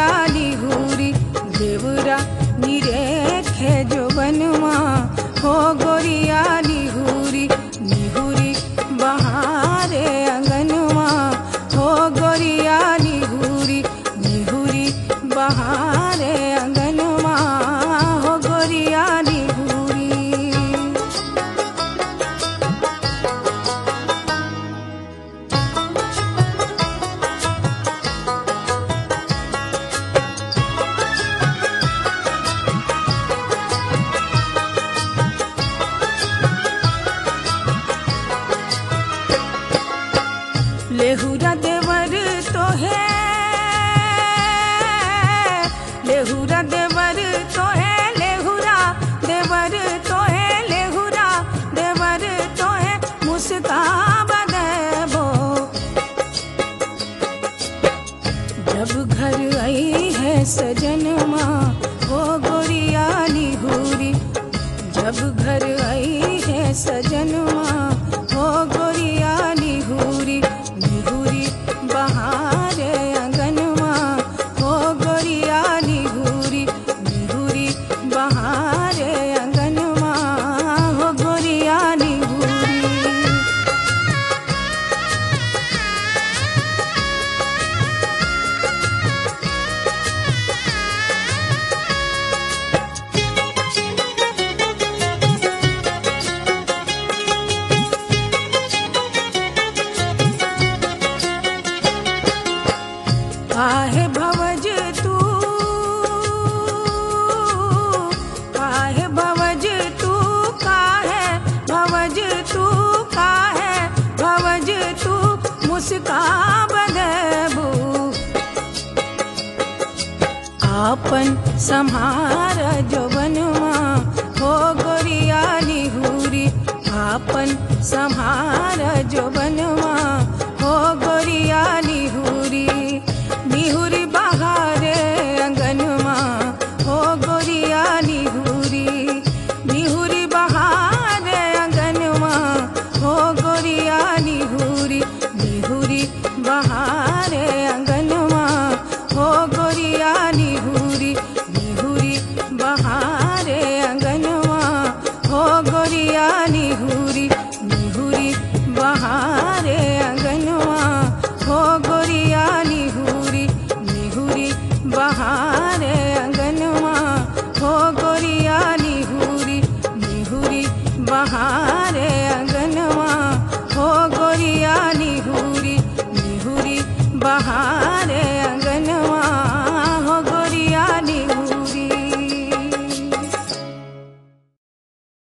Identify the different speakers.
Speaker 1: गोरिया निहुरी देवरा निरेखे जो बनवा हो गोरिया निहुरी निहुरी बहारे अंगनवा हो गोरिया निहुरी निहुरी बहारे अंगनवा हो गोरिया निहुरी लेहुरा देवर तो है लेहुरा देवर तो है लेहुरा देवर तो है लेहुरा देवर तो है मुस्काब देबो जब घर आई है सजनमा हो गोरिया निहुरी जब घर आई है सजनमा हो गोरिया निहुरी निहुरी बहारे अंगनवा हो गोरिया निहुरी निहुरी बहारे अंगनवा हो गोरिया निहुरी आहे भवज तू काहे भवज तू काहे भवज तू काहे भवज तू मुस्काब देबू आपन संहार जो बनवा हो गोरिया निहुरी आपन संहार जो बनवा हो गोरिया निहुरी निहुरी बहारे अंगनवा हो गोरिया निहुरी निहुरी बहारे अंगनवा हो गोरिया निहुरी निहुरी बहारे अंगनवा